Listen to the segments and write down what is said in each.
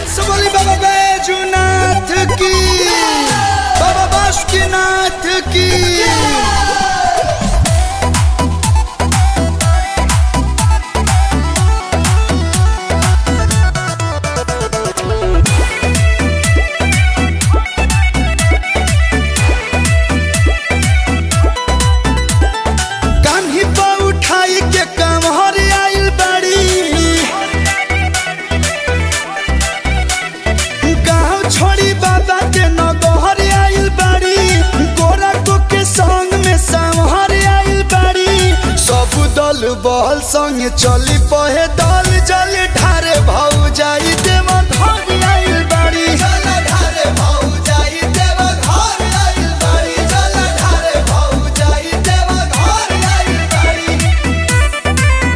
सबली बाबा बैजुनाथ की बाबा बासुकीनाथ की कान्ही पर उठाई के कमहर आइल बड़ी गाँव छोड़ी बाबा के नगहर आइल बड़ी गोरा को के संग में संहर आइल बड़ी सब दल बहल संग चली पहे दल जल ढारे भाऊ जाई देव घर आइल बड़ी जल ढारे भाऊ जाई देव घर आइल बड़ी जल ढारे भाऊ जाई देव घर आइल बड़ी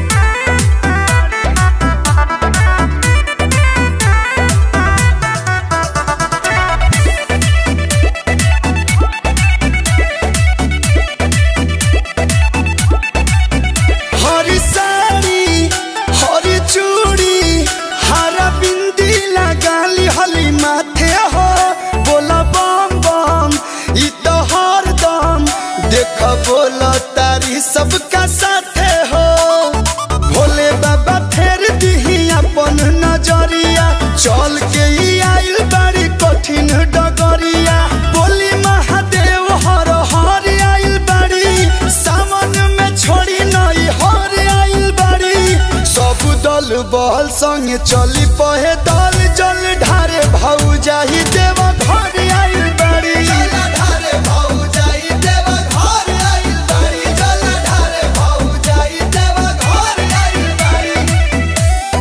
हरी साड़ी हरी चूड़ी हरा बिंदी लगाली हली माथे हो बोला बम बम ई तो हर दम देख बोला तारी सबका साथे हो भोले बाबा फेर दिही अपन नजरिया चल के ई आइल बड़ी कठिन डगरिया बोली महादेव हर हर आइल बड़ी सावन में छोड़ी नई हर आइल बड़ी सब दल बहल संग चली पहे दल जल ढारे भाऊ जाही देव घर आइल बड़ी ढारे भाऊ जाई देव घर आइल बड़ी जल ढारे भाऊ जाई देव घर आइल बड़ी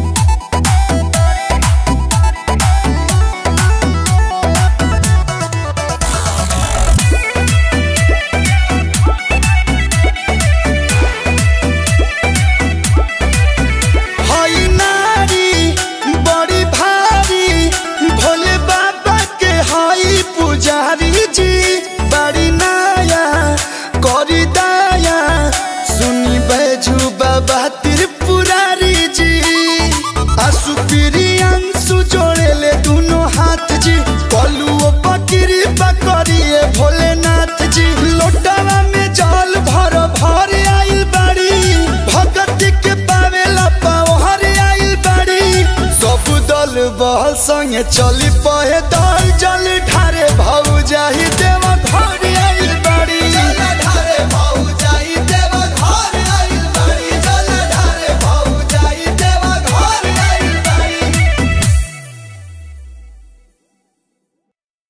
हई नारी बड़ी भारी भोले बाबा के हई पुजारी जी बड़ी नाया करी दाया सुनी बैजू बाबा त्रिपुरारी जी आसु अंशु जोड़े ले दोनों हाथ जी कलुओ पकड़ी पकड़िए भोलेनाथ जी लोटावा में जल भर भर आइल बाड़ी भगत के पावेला पावहर आइल बाड़ी सब दल बहल संगे चली पहे दल जल ढारे भाऊ जाही देव घर आइल बाड़ी जल ढारे भाऊ जाही देव घर आइल बाड़ी जल ढारे भाऊ जाही देव घर आइल बाड़ी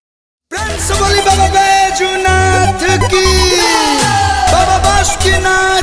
प्रेम से बोली बाबा बैजुनाथ की बाबा बासुकीनाथ